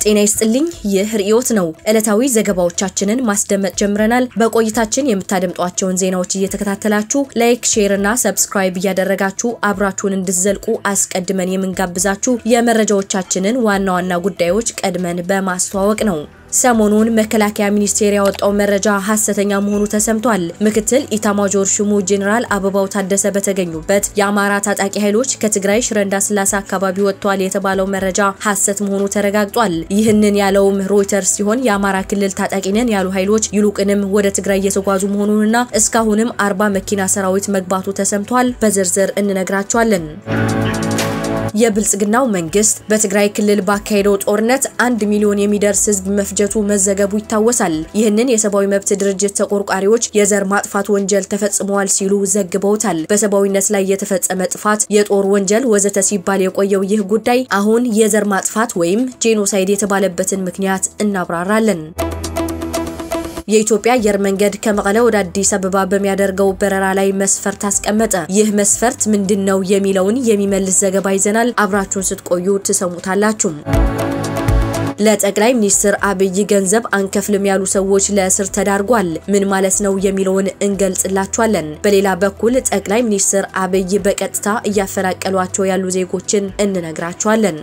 ጤና ይስጥልኝ። ይህ ርዕዮት ነው። ዕለታዊ ዘገባዎቻችንን ማስደመጥ ጀምረናል። በቆይታችን የምታደምጧቸውን ዜናዎች እየተከታተላችሁ ላይክ፣ ሼር እና ሰብስክራይብ እያደረጋችሁ አብራችሁን እንድትዘልቁ አስቀድመን የምንጋብዛችሁ የመረጃዎቻችንን ዋና ዋና ጉዳዮች ቀድመን በማስተዋወቅ ነው። ሰሞኑን መከላከያ ሚኒስቴር ያወጣው መረጃ ሐሰተኛ መሆኑ ተሰምቷል። ምክትል ኢታማጆር ሹሙ ጄኔራል አበባው ታደሰ በተገኙበት የአማራ ታጣቂ ኃይሎች ከትግራይ ሽረ እንዳስላሴ አካባቢ ወጥቷል የተባለው መረጃ ሐሰት መሆኑ ተረጋግጧል። ይህንን ያለውም ሮይተርስ ሲሆን የአማራ ክልል ታጣቂ ነን ያሉ ኃይሎች ይሉቅንም ወደ ትግራይ እየተጓዙ መሆኑንና እስካሁንም አርባ መኪና ሰራዊት መግባቱ ተሰምቷል። በዝርዝር እንነግራቸዋለን። የብልጽግናው መንግስት በትግራይ ክልል ባካሄደው ጦርነት አንድ ሚሊዮን የሚደርስ ህዝብ መፍጀቱ መዘገቡ ይታወሳል። ይህንን የሰብአዊ መብት ድርጅት ተቆርቋሪዎች የዘር ማጥፋት ወንጀል ተፈጽመዋል ሲሉ ዘግበውታል። በሰብአዊነት ላይ የተፈጸመ ጥፋት፣ የጦር ወንጀል ወዘተ ሲባል የቆየው ይህ ጉዳይ አሁን የዘር ማጥፋት ወይም ጄኖሳይድ የተባለበትን ምክንያት እናብራራለን። የኢትዮጵያ አየር መንገድ ከመቀለ ወደ አዲስ አበባ በሚያደርገው በረራ ላይ መስፈርት አስቀመጠ። ይህ መስፈርት ምንድን ነው የሚለውን የሚመልስ ዘገባ ይዘናል። አብራችሁን ስትቆዩ ትሰሙታላችሁ። ለጠቅላይ ሚኒስትር አብይ ገንዘብ አንከፍልም ያሉ ሰዎች ለእስር ተዳርጓል። ምን ማለት ነው የሚለውን እንገልጽላችኋለን። በሌላ በኩል ጠቅላይ ሚኒስትር አብይ በቀጥታ እያፈናቀሏቸው ያሉ ዜጎችን እንነግራችኋለን።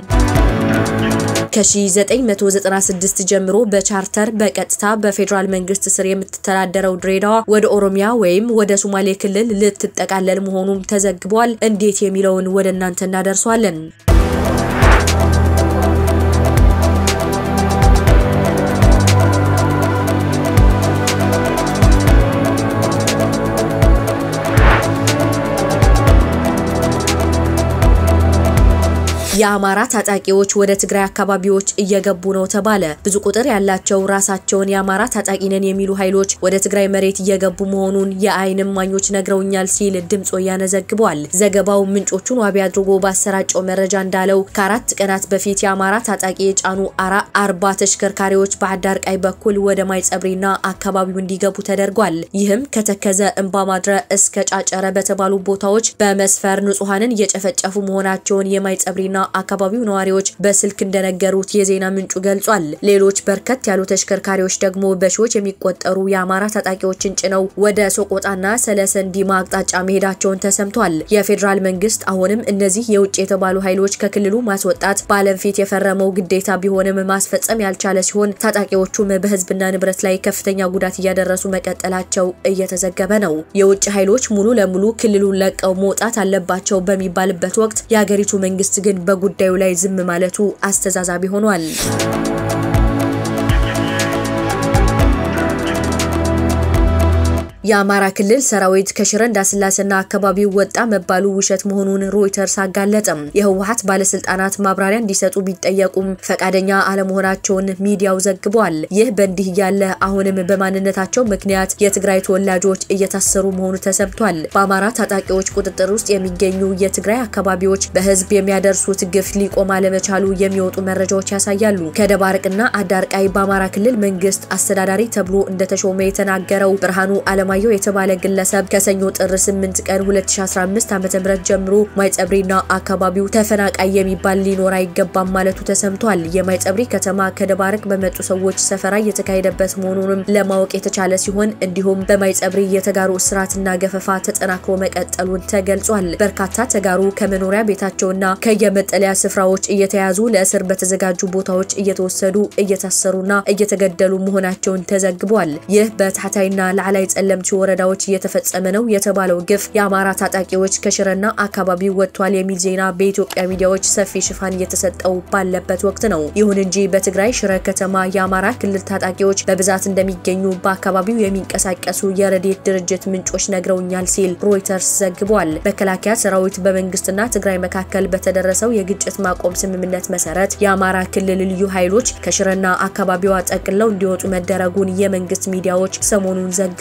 ከ1996 ጀምሮ በቻርተር በቀጥታ በፌዴራል መንግስት ስር የምትተዳደረው ድሬዳዋ ወደ ኦሮሚያ ወይም ወደ ሶማሌ ክልል ልትጠቃለል መሆኑም ተዘግቧል። እንዴት የሚለውን ወደ እናንተ እናደርሷለን። የአማራ ታጣቂዎች ወደ ትግራይ አካባቢዎች እየገቡ ነው ተባለ። ብዙ ቁጥር ያላቸው ራሳቸውን የአማራ ታጣቂ ነን የሚሉ ኃይሎች ወደ ትግራይ መሬት እየገቡ መሆኑን የዓይን እማኞች ነግረውኛል ሲል ድምጽ ወያነ ዘግቧል። ዘገባው ምንጮቹን ዋቢ አድርጎ ባሰራጨው መረጃ እንዳለው ከአራት ቀናት በፊት የአማራ ታጣቂ የጫኑ አርባ ተሽከርካሪዎች በአዳር ቃይ በኩል ወደ ማይጸብሪና አካባቢው እንዲገቡ ተደርጓል። ይህም ከተከዘ እንባ ማድረ እስከ ጫጨረ በተባሉ ቦታዎች በመስፈር ንጹሐንን እየጨፈጨፉ መሆናቸውን የማይጸብሪና አካባቢው ነዋሪዎች በስልክ እንደነገሩት የዜና ምንጩ ገልጿል። ሌሎች በርከት ያሉ ተሽከርካሪዎች ደግሞ በሺዎች የሚቆጠሩ የአማራ ታጣቂዎችን ጭነው ወደ ሶቆጣና ሰለሰን ዲማ አቅጣጫ መሄዳቸውን ተሰምቷል። የፌዴራል መንግስት አሁንም እነዚህ የውጭ የተባሉ ኃይሎች ከክልሉ ማስወጣት በዓለም ፊት የፈረመው ግዴታ ቢሆንም ማስፈጸም ያልቻለ ሲሆን ታጣቂዎቹም በህዝብና ንብረት ላይ ከፍተኛ ጉዳት እያደረሱ መቀጠላቸው እየተዘገበ ነው። የውጭ ኃይሎች ሙሉ ለሙሉ ክልሉን ለቀው መውጣት አለባቸው በሚባልበት ወቅት የሀገሪቱ መንግስት ግን በጉዳዩ ላይ ዝም ማለቱ አስተዛዛቢ ሆኗል። የአማራ ክልል ሰራዊት ከሽረ እንዳስላሴና አካባቢው ወጣ መባሉ ውሸት መሆኑን ሮይተርስ አጋለጠም። የህወሀት ባለስልጣናት ማብራሪያ እንዲሰጡ ቢጠየቁም ፈቃደኛ አለመሆናቸውን ሚዲያው ዘግቧል። ይህ በእንዲህ እያለ አሁንም በማንነታቸው ምክንያት የትግራይ ተወላጆች እየታሰሩ መሆኑ ተሰምቷል። በአማራ ታጣቂዎች ቁጥጥር ውስጥ የሚገኙ የትግራይ አካባቢዎች በህዝብ የሚያደርሱት ግፍ ሊቆም አለመቻሉ የሚወጡ መረጃዎች ያሳያሉ። ከደባርቅና አዳርቃይ በአማራ ክልል መንግስት አስተዳዳሪ ተብሎ እንደተሾመ የተናገረው ብርሃኑ አለማ አለማየሁ የተባለ ግለሰብ ከሰኞ ጥር 8 ቀን 2015 ዓ.ም ጀምሮ ማይጸብሪና አካባቢው ተፈናቃይ የሚባል ሊኖር አይገባም ማለቱ ተሰምቷል። የማይጸብሪ ከተማ ከደባርቅ በመጡ ሰዎች ሰፈራ እየተካሄደበት መሆኑንም ለማወቅ የተቻለ ሲሆን እንዲሁም በማይጸብሪ የተጋሩ እስራትና ገፈፋ ተጠናክሮ መቀጠሉን ተገልጿል። በርካታ ተጋሩ ከመኖሪያ ቤታቸውና ከየመጠለያ ስፍራዎች እየተያዙ ለእስር በተዘጋጁ ቦታዎች እየተወሰዱ እየታሰሩና እየተገደሉ መሆናቸውን ተዘግቧል። ይህ በታህታይና ላዕላይ ጸለም ወረዳዎች እየተፈጸመ ነው የተባለው ግፍ የአማራ ታጣቂዎች ከሽረና አካባቢው ወጥቷል የሚል ዜና በኢትዮጵያ ሚዲያዎች ሰፊ ሽፋን እየተሰጠው ባለበት ወቅት ነው። ይሁን እንጂ በትግራይ ሽረ ከተማ የአማራ ክልል ታጣቂዎች በብዛት እንደሚገኙ በአካባቢው የሚንቀሳቀሱ የረድኤት ድርጅት ምንጮች ነግረውኛል ሲል ሮይተርስ ዘግቧል። መከላከያ ሰራዊት በመንግስትና ትግራይ መካከል በተደረሰው የግጭት ማቆም ስምምነት መሰረት የአማራ ክልል ልዩ ኃይሎች ከሽረና አካባቢዋ ጠቅለው እንዲወጡ መደረጉን የመንግስት ሚዲያዎች ሰሞኑን ዘግቧል።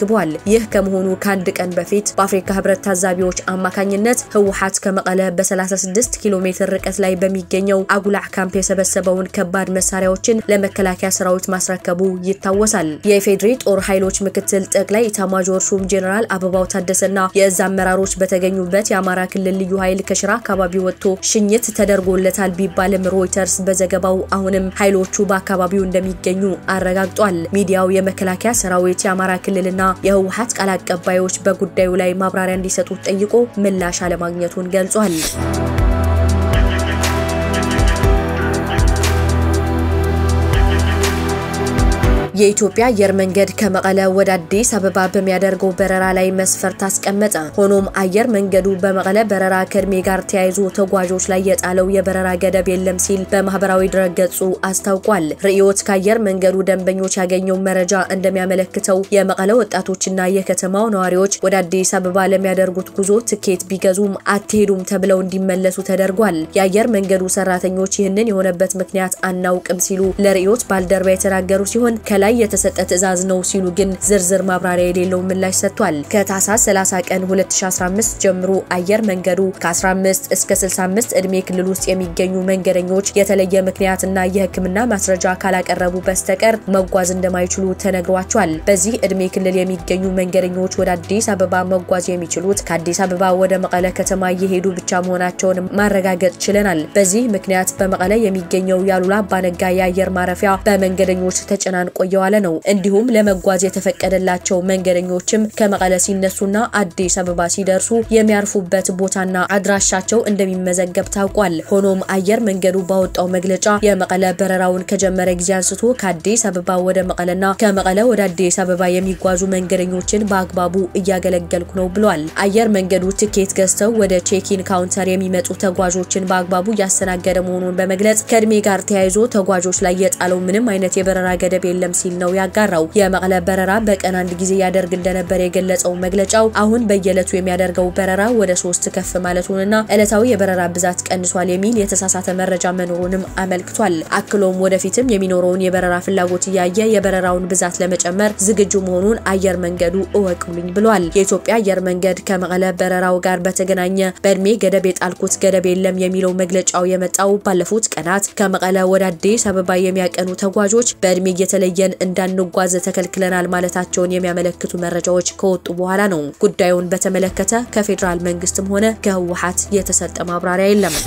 ይህ ከመሆኑ ከአንድ ቀን በፊት በአፍሪካ ህብረት ታዛቢዎች አማካኝነት ህወሓት ከመቀለ በ36 ኪሎ ሜትር ርቀት ላይ በሚገኘው አጉላዕ ካምፕ የሰበሰበውን ከባድ መሳሪያዎችን ለመከላከያ ሰራዊት ማስረከቡ ይታወሳል። የኢፌዴሪ ጦር ኃይሎች ምክትል ጠቅላይ ኢታማዦር ሹም ጄኔራል አበባው ታደሰና የእዝ አመራሮች በተገኙበት የአማራ ክልል ልዩ ኃይል ከሽራ አካባቢ ወጥቶ ሽኝት ተደርጎለታል ቢባልም ሮይተርስ በዘገባው አሁንም ኃይሎቹ በአካባቢው እንደሚገኙ አረጋግጧል። ሚዲያው የመከላከያ ሰራዊት የአማራ ክልልና የህወሓት ቃል አቀባዮች በጉዳዩ ላይ ማብራሪያ እንዲሰጡት ጠይቆ ምላሽ አለማግኘቱን ገልጿል። የኢትዮጵያ አየር መንገድ ከመቀለ ወደ አዲስ አበባ በሚያደርገው በረራ ላይ መስፈርት አስቀመጠ። ሆኖም አየር መንገዱ በመቀለ በረራ ከእድሜ ጋር ተያይዞ ተጓዦች ላይ የጣለው የበረራ ገደብ የለም ሲል በማህበራዊ ድረገጹ አስታውቋል። ርዕዮት ከአየር መንገዱ ደንበኞች ያገኘው መረጃ እንደሚያመለክተው የመቀለ ወጣቶችና የከተማው ነዋሪዎች ወደ አዲስ አበባ ለሚያደርጉት ጉዞ ትኬት ቢገዙም አትሄዱም ተብለው እንዲመለሱ ተደርጓል። የአየር መንገዱ ሰራተኞች ይህንን የሆነበት ምክንያት አናውቅም ሲሉ ለርዕዮት ባልደረባ የተናገሩ ሲሆን ከላይ ላይ የተሰጠ ትዕዛዝ ነው ሲሉ ግን ዝርዝር ማብራሪያ የሌለው ምላሽ ሰጥቷል። ከታህሳስ 30 ቀን 2015 ጀምሮ አየር መንገዱ ከ15 እስከ 65 እድሜ ክልል ውስጥ የሚገኙ መንገደኞች የተለየ ምክንያትና የሕክምና ማስረጃ ካላቀረቡ በስተቀር መጓዝ እንደማይችሉ ተነግሯቸዋል። በዚህ እድሜ ክልል የሚገኙ መንገደኞች ወደ አዲስ አበባ መጓዝ የሚችሉት ከአዲስ አበባ ወደ መቀለ ከተማ እየሄዱ ብቻ መሆናቸውን ማረጋገጥ ችለናል። በዚህ ምክንያት በመቀለ የሚገኘው የአሉላ አባነጋ የአየር ማረፊያ በመንገደኞች ተጨናንቆ የዋለ ነው። እንዲሁም ለመጓዝ የተፈቀደላቸው መንገደኞችም ከመቀለ ሲነሱና አዲስ አበባ ሲደርሱ የሚያርፉበት ቦታና አድራሻቸው እንደሚመዘገብ ታውቋል። ሆኖም አየር መንገዱ ባወጣው መግለጫ የመቀለ በረራውን ከጀመረ ጊዜ አንስቶ ከአዲስ አበባ ወደ መቀለና ከመቀለ ወደ አዲስ አበባ የሚጓዙ መንገደኞችን በአግባቡ እያገለገልኩ ነው ብሏል። አየር መንገዱ ትኬት ገዝተው ወደ ቼኪን ካውንተር የሚመጡ ተጓዦችን በአግባቡ እያስተናገደ መሆኑን በመግለጽ ከእድሜ ጋር ተያይዞ ተጓዦች ላይ የጣለው ምንም አይነት የበረራ ገደብ የለም ሲል ነው ያጋራው። የመቀለ በረራ በቀን አንድ ጊዜ ያደርግ እንደነበር የገለጸው መግለጫው አሁን በየዕለቱ የሚያደርገው በረራ ወደ ሶስት ከፍ ማለቱንና ዕለታዊ የበረራ ብዛት ቀንሷል የሚል የተሳሳተ መረጃ መኖሩንም አመልክቷል። አክሎም ወደፊትም የሚኖረውን የበረራ ፍላጎት እያየ የበረራውን ብዛት ለመጨመር ዝግጁ መሆኑን አየር መንገዱ እወቁልኝ ብሏል። የኢትዮጵያ አየር መንገድ ከመቀለ በረራው ጋር በተገናኘ በእድሜ ገደብ የጣልኩት ገደብ የለም የሚለው መግለጫው የመጣው ባለፉት ቀናት ከመቀለ ወደ አዲስ አበባ የሚያቀኑ ተጓዦች በእድሜ እየተለየን እንዳንጓዝ ተከልክለናል ማለታቸውን የሚያመለክቱ መረጃዎች ከወጡ በኋላ ነው። ጉዳዩን በተመለከተ ከፌዴራል መንግስትም ሆነ ከህወሓት የተሰጠ ማብራሪያ የለም።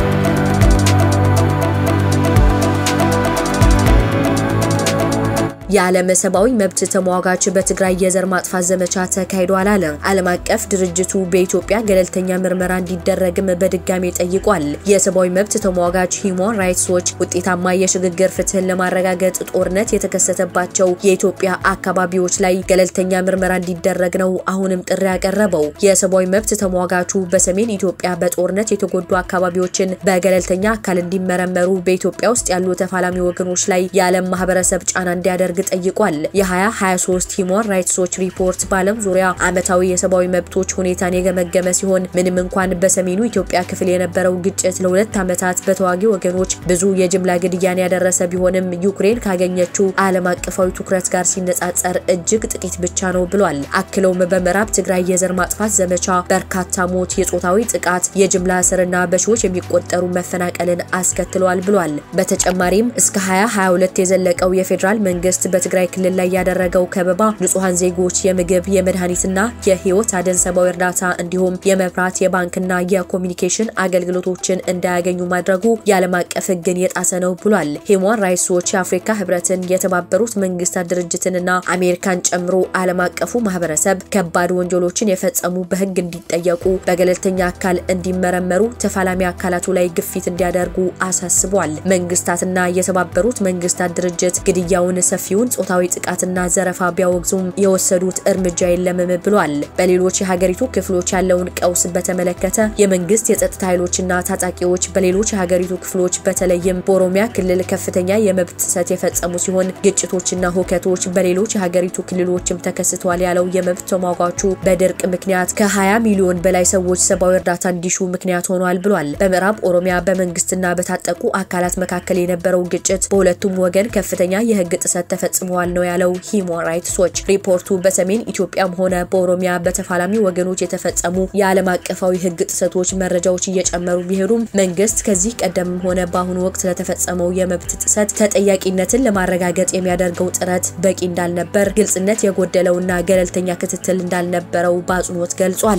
የዓለም ሰብአዊ መብት ተሟጋች በትግራይ የዘር ማጥፋት ዘመቻ ተካሂዷል አለ። ዓለም አቀፍ ድርጅቱ በኢትዮጵያ ገለልተኛ ምርመራ እንዲደረግም በድጋሜ ጠይቋል። የሰብአዊ መብት ተሟጋች ሂውማን ራይትስ ዎች ውጤታማ የሽግግር ፍትህን ለማረጋገጥ ጦርነት የተከሰተባቸው የኢትዮጵያ አካባቢዎች ላይ ገለልተኛ ምርመራ እንዲደረግ ነው አሁንም ጥሪ ያቀረበው። የሰብአዊ መብት ተሟጋቹ በሰሜን ኢትዮጵያ በጦርነት የተጎዱ አካባቢዎችን በገለልተኛ አካል እንዲመረመሩ በኢትዮጵያ ውስጥ ያሉ ተፋላሚ ወገኖች ላይ የዓለም ማህበረሰብ ጫና እንዲያደርግ ጠይቋል። የ2023 ሂውማን ራይትስ ዎች ሪፖርት በዓለም ዙሪያ ዓመታዊ የሰብአዊ መብቶች ሁኔታን የገመገመ ሲሆን ምንም እንኳን በሰሜኑ ኢትዮጵያ ክፍል የነበረው ግጭት ለሁለት ዓመታት በተዋጊ ወገኖች ብዙ የጅምላ ግድያን ያደረሰ ቢሆንም ዩክሬን ካገኘችው ዓለም አቀፋዊ ትኩረት ጋር ሲነጻጸር እጅግ ጥቂት ብቻ ነው ብሏል። አክለውም በምዕራብ ትግራይ የዘር ማጥፋት ዘመቻ በርካታ ሞት፣ የጾታዊ ጥቃት፣ የጅምላ እስርና በሺዎች የሚቆጠሩ መፈናቀልን አስከትለዋል ብሏል። በተጨማሪም እስከ 2022 የዘለቀው የፌዴራል መንግስት በትግራይ ክልል ላይ ያደረገው ከበባ ንጹሐን ዜጎች የምግብ የመድኃኒትና የህይወት አድን ሰብአዊ እርዳታ እንዲሁም የመብራት የባንክና የኮሚኒኬሽን አገልግሎቶችን እንዳያገኙ ማድረጉ የዓለም አቀፍ ህግን የጣሰ ነው ብሏል። ሂውማን ራይትስ ዎች የአፍሪካ ህብረትን፣ የተባበሩት መንግስታት ድርጅትንና አሜሪካን ጨምሮ ዓለም አቀፉ ማህበረሰብ ከባድ ወንጀሎችን የፈጸሙ በህግ እንዲጠየቁ፣ በገለልተኛ አካል እንዲመረመሩ፣ ተፋላሚ አካላቱ ላይ ግፊት እንዲያደርጉ አሳስቧል። መንግስታትና የተባበሩት መንግስታት ድርጅት ግድያውን ሰፊውን ጾታዊ ጥቃትና ዘረፋ ቢያወግዙም የወሰዱት እርምጃ የለምም ብሏል። በሌሎች የሀገሪቱ ክፍሎች ያለውን ቀውስ በተመለከተ የመንግስት የጸጥታ ኃይሎችና ታጣቂዎች በሌሎች የሀገሪቱ ክፍሎች በተለይም በኦሮሚያ ክልል ከፍተኛ የመብት ጥሰት የፈጸሙ ሲሆን ግጭቶችና ሁከቶች በሌሎች የሀገሪቱ ክልሎችም ተከስተዋል ያለው የመብት ተሟጋቹ በድርቅ ምክንያት ከ20 ሚሊዮን በላይ ሰዎች ሰብአዊ እርዳታ እንዲሹ ምክንያት ሆኗል ብሏል። በምዕራብ ኦሮሚያ በመንግስትና በታጠቁ አካላት መካከል የነበረው ግጭት በሁለቱም ወገን ከፍተኛ የህግ ጥሰት ተፈጽመዋል ነው ያለው ሂውማን ራይትስ ዎች። ሪፖርቱ በሰሜን ኢትዮጵያም ሆነ በኦሮሚያ በተፋላሚ ወገኖች የተፈጸሙ የዓለም አቀፋዊ ሕግ ጥሰቶች መረጃዎች እየጨመሩ ቢሄዱም መንግስት ከዚህ ቀደምም ሆነ በአሁኑ ወቅት ለተፈጸመው የመብት ጥሰት ተጠያቂነትን ለማረጋገጥ የሚያደርገው ጥረት በቂ እንዳልነበር፣ ግልጽነት የጎደለውና ገለልተኛ ክትትል እንዳልነበረው በአጽንኦት ገልጿል።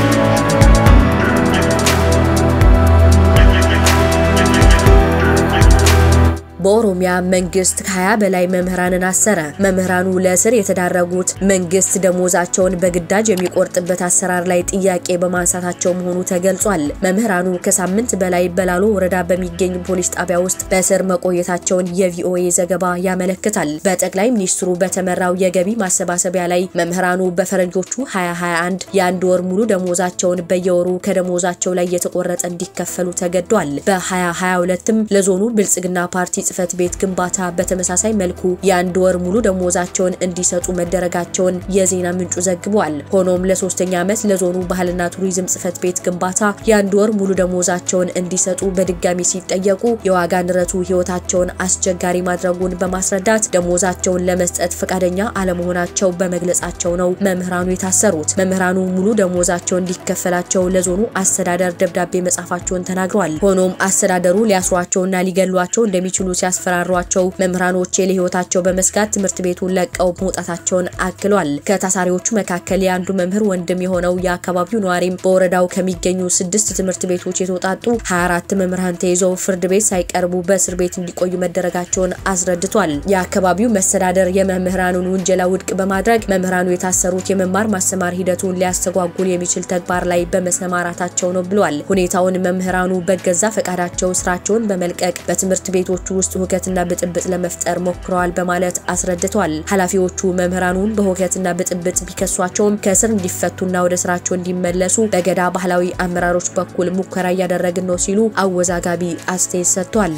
በኦሮሚያ መንግስት ከ20 በላይ መምህራንን አሰረ። መምህራኑ ለእስር የተዳረጉት መንግስት ደሞዛቸውን በግዳጅ የሚቆርጥበት አሰራር ላይ ጥያቄ በማንሳታቸው መሆኑ ተገልጿል። መምህራኑ ከሳምንት በላይ በላሎ ወረዳ በሚገኝ ፖሊስ ጣቢያ ውስጥ በእስር መቆየታቸውን የቪኦኤ ዘገባ ያመለክታል። በጠቅላይ ሚኒስትሩ በተመራው የገቢ ማሰባሰቢያ ላይ መምህራኑ በፈረንጆቹ 2021 የአንድ ወር ሙሉ ደሞዛቸውን በየወሩ ከደሞዛቸው ላይ የተቆረጠ እንዲከፈሉ ተገዷል። በ2022ም ለዞኑ ብልጽግና ፓርቲ ጽህፈት ቤት ግንባታ በተመሳሳይ መልኩ የአንድ ወር ሙሉ ደሞዛቸውን እንዲሰጡ መደረጋቸውን የዜና ምንጩ ዘግቧል። ሆኖም ለሶስተኛ ዓመት ለዞኑ ባህልና ቱሪዝም ጽህፈት ቤት ግንባታ የአንድ ወር ሙሉ ደሞዛቸውን እንዲሰጡ በድጋሚ ሲጠየቁ የዋጋ ንረቱ ህይወታቸውን አስቸጋሪ ማድረጉን በማስረዳት ደሞዛቸውን ለመስጠት ፈቃደኛ አለመሆናቸው በመግለጻቸው ነው መምህራኑ የታሰሩት። መምህራኑ ሙሉ ደሞዛቸው እንዲከፈላቸው ለዞኑ አስተዳደር ደብዳቤ መጻፋቸውን ተናግረዋል። ሆኖም አስተዳደሩ ሊያስሯቸውና ሊገሏቸው እንደሚችሉ ሲያስፈራሯቸው መምህራኖች ለህይወታቸው በመስጋት ትምህርት ቤቱን ለቀው መውጣታቸውን አክሏል። ከታሳሪዎቹ መካከል የአንዱ መምህር ወንድም የሆነው የአካባቢው ነዋሪም በወረዳው ከሚገኙ ስድስት ትምህርት ቤቶች የተውጣጡ 24 መምህራን ተይዘው ፍርድ ቤት ሳይቀርቡ በእስር ቤት እንዲቆዩ መደረጋቸውን አስረድቷል። የአካባቢው መስተዳደር የመምህራኑን ውንጀላ ውድቅ በማድረግ መምህራኑ የታሰሩት የመማር ማስተማር ሂደቱን ሊያስተጓጉል የሚችል ተግባር ላይ በመሰማራታቸው ነው ብሏል። ሁኔታውን መምህራኑ በገዛ ፈቃዳቸው ስራቸውን በመልቀቅ በትምህርት ቤቶቹ ውስጥ ሁከትና ብጥብጥ ለመፍጠር ሞክረዋል በማለት አስረድቷል። ኃላፊዎቹ መምህራኑን በሁከትና ብጥብጥ ቢከሷቸውም ከእስር እንዲፈቱና ወደ ስራቸው እንዲመለሱ በገዳ ባህላዊ አመራሮች በኩል ሙከራ እያደረግን ነው ሲሉ አወዛጋቢ አስተያየት ሰጥቷል።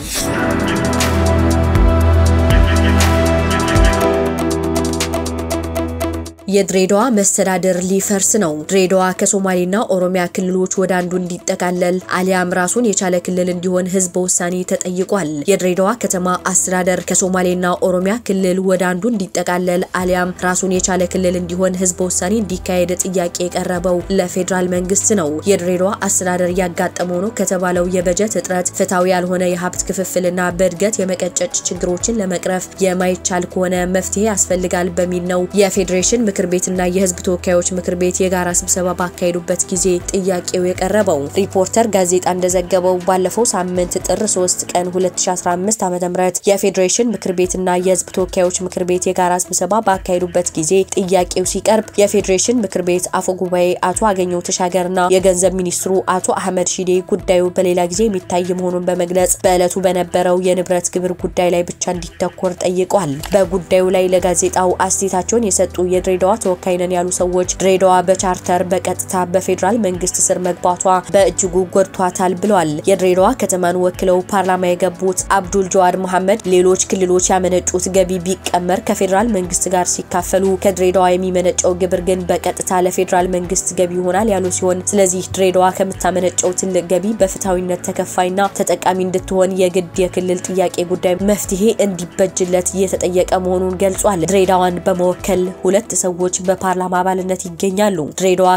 የድሬዳዋ መስተዳደር ሊፈርስ ነው። ድሬዳዋ ከሶማሌና ኦሮሚያ ክልሎች ወደ አንዱ እንዲጠቃለል አሊያም ራሱን የቻለ ክልል እንዲሆን ህዝበ ውሳኔ ተጠይቋል። የድሬዳዋ ከተማ አስተዳደር ከሶማሌና ኦሮሚያ ክልል ወደ አንዱ እንዲጠቃለል አሊያም ራሱን የቻለ ክልል እንዲሆን ህዝበ ውሳኔ እንዲካሄድ ጥያቄ የቀረበው ለፌዴራል መንግስት ነው። የድሬዳዋ አስተዳደር ያጋጠመው ነው ከተባለው የበጀት እጥረት፣ ፍትሐዊ ያልሆነ የሀብት ክፍፍልና በእድገት የመቀጨጭ ችግሮችን ለመቅረፍ የማይቻል ከሆነ መፍትሄ ያስፈልጋል በሚል ነው የፌዴሬሽን ምክር ቤትና የህዝብ ተወካዮች ምክር ቤት የጋራ ስብሰባ ባካሄዱበት ጊዜ ጥያቄው የቀረበው። ሪፖርተር ጋዜጣ እንደዘገበው ባለፈው ሳምንት ጥር 3 ቀን 2015 ዓ.ም የፌዴሬሽን ምክር ቤትና የህዝብ ተወካዮች ምክር ቤት የጋራ ስብሰባ ባካሄዱበት ጊዜ ጥያቄው ሲቀርብ የፌዴሬሽን ምክር ቤት አፈ ጉባኤ አቶ አገኘው ተሻገርና የገንዘብ ሚኒስትሩ አቶ አህመድ ሺዴ ጉዳዩ በሌላ ጊዜ የሚታይ መሆኑን በመግለጽ በዕለቱ በነበረው የንብረት ግብር ጉዳይ ላይ ብቻ እንዲተኮር ጠይቋል። በጉዳዩ ላይ ለጋዜጣው አስተያየታቸውን የሰጡ የድሬዳዋ ተወካይ ነን ያሉ ሰዎች ድሬዳዋ በቻርተር በቀጥታ በፌዴራል መንግስት ስር መግባቷ በእጅጉ ጎድቷታል ብለዋል። የድሬዳዋ ከተማን ወክለው ፓርላማ የገቡት አብዱል ጀዋድ መሐመድ ሌሎች ክልሎች ያመነጩት ገቢ ቢቀመር ከፌዴራል መንግስት ጋር ሲካፈሉ ከድሬዳዋ የሚመነጨው ግብር ግን በቀጥታ ለፌዴራል መንግስት ገቢ ይሆናል ያሉ ሲሆን ስለዚህ ድሬዳዋ ከምታመነጨው ትልቅ ገቢ በፍትሐዊነት ተከፋይና ተጠቃሚ እንድትሆን የግድ የክልል ጥያቄ ጉዳይ መፍትሄ እንዲበጅለት እየተጠየቀ መሆኑን ገልጿል። ድሬዳዋን በመወከል ሁለት ሰዎች በፓርላማ አባልነት ይገኛሉ። ድሬዳዋ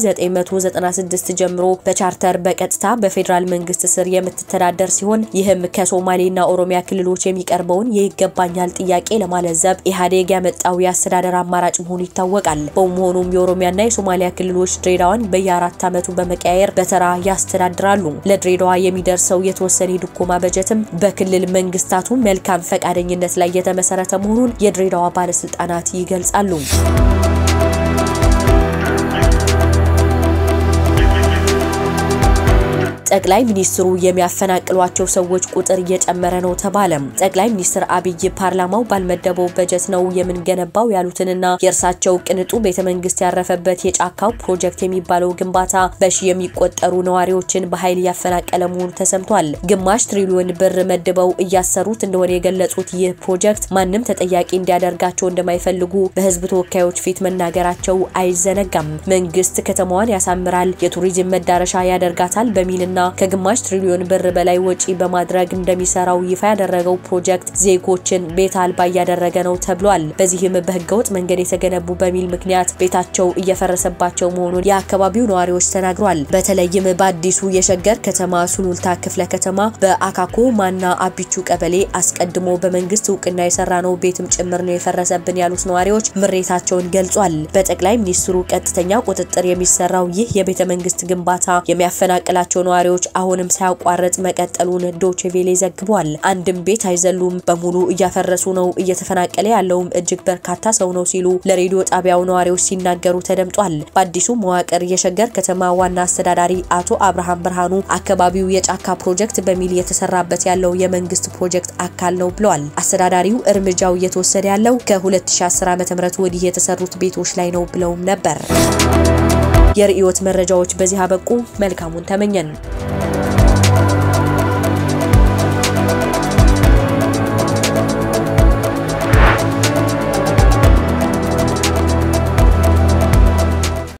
ከ1996 ጀምሮ በቻርተር በቀጥታ በፌዴራል መንግስት ስር የምትተዳደር ሲሆን ይህም ከሶማሌና ኦሮሚያ ክልሎች የሚቀርበውን የይገባኛል ጥያቄ ለማለዘብ ኢህአዴግ ያመጣው የአስተዳደር አማራጭ መሆኑ ይታወቃል። በመሆኑም የኦሮሚያና የሶማሊያ ክልሎች ድሬዳዋን በየአራት ዓመቱ በመቀያየር በተራ ያስተዳድራሉ። ለድሬዳዋ የሚደርሰው የተወሰነ የድጎማ በጀትም በክልል መንግስታቱ መልካም ፈቃደኝነት ላይ የተመሰረተ መሆኑን የድሬዳዋ ባለስልጣናት ይገልጻሉ። ጠቅላይ ሚኒስትሩ የሚያፈናቅሏቸው ሰዎች ቁጥር እየጨመረ ነው ተባለ። ጠቅላይ ሚኒስትር አብይ ፓርላማው ባልመደበው በጀት ነው የምንገነባው ያሉትንና የእርሳቸው ቅንጡ ቤተ መንግስት ያረፈበት የጫካው ፕሮጀክት የሚባለው ግንባታ በሺ የሚቆጠሩ ነዋሪዎችን በኃይል እያፈናቀለ መሆኑ ተሰምቷል። ግማሽ ትሪሊዮን ብር መድበው እያሰሩት እንደሆነ የገለጹት ይህ ፕሮጀክት ማንም ተጠያቂ እንዲያደርጋቸው እንደማይፈልጉ በህዝብ ተወካዮች ፊት መናገራቸው አይዘነጋም። መንግስት ከተማዋን ያሳምራል፣ የቱሪዝም መዳረሻ ያደርጋታል በሚልና ከግማሽ ትሪሊዮን ብር በላይ ወጪ በማድረግ እንደሚሰራው ይፋ ያደረገው ፕሮጀክት ዜጎችን ቤት አልባ እያደረገ ነው ተብሏል። በዚህም በህገወጥ መንገድ የተገነቡ በሚል ምክንያት ቤታቸው እየፈረሰባቸው መሆኑን የአካባቢው ነዋሪዎች ተናግሯል። በተለይም በአዲሱ የሸገር ከተማ ሱሉልታ ክፍለ ከተማ በአካኮ ማና አቢቹ ቀበሌ አስቀድሞ በመንግስት እውቅና የሰራ ነው ቤትም ጭምር ነው የፈረሰብን ያሉት ነዋሪዎች ምሬታቸውን ገልጿል። በጠቅላይ ሚኒስትሩ ቀጥተኛ ቁጥጥር የሚሰራው ይህ የቤተ መንግስት ግንባታ የሚያፈናቅላቸው ነዋሪዎች አሁንም ሳያቋርጥ መቀጠሉን ዶችቬሌ ዘግቧል። አንድም ቤት አይዘሉም፣ በሙሉ እያፈረሱ ነው፣ እየተፈናቀለ ያለውም እጅግ በርካታ ሰው ነው ሲሉ ለሬዲዮ ጣቢያው ነዋሪዎች ሲናገሩ ተደምጧል። በአዲሱ መዋቅር የሸገር ከተማ ዋና አስተዳዳሪ አቶ አብርሃም ብርሃኑ አካባቢው የጫካ ፕሮጀክት በሚል የተሰራበት ያለው የመንግስት ፕሮጀክት አካል ነው ብለዋል። አስተዳዳሪው እርምጃው እየተወሰደ ያለው ከ2010 ዓ.ም ወዲህ የተሰሩት ቤቶች ላይ ነው ብለውም ነበር። የርዕዮት መረጃዎች በዚህ አበቁ። መልካሙን ተመኘን።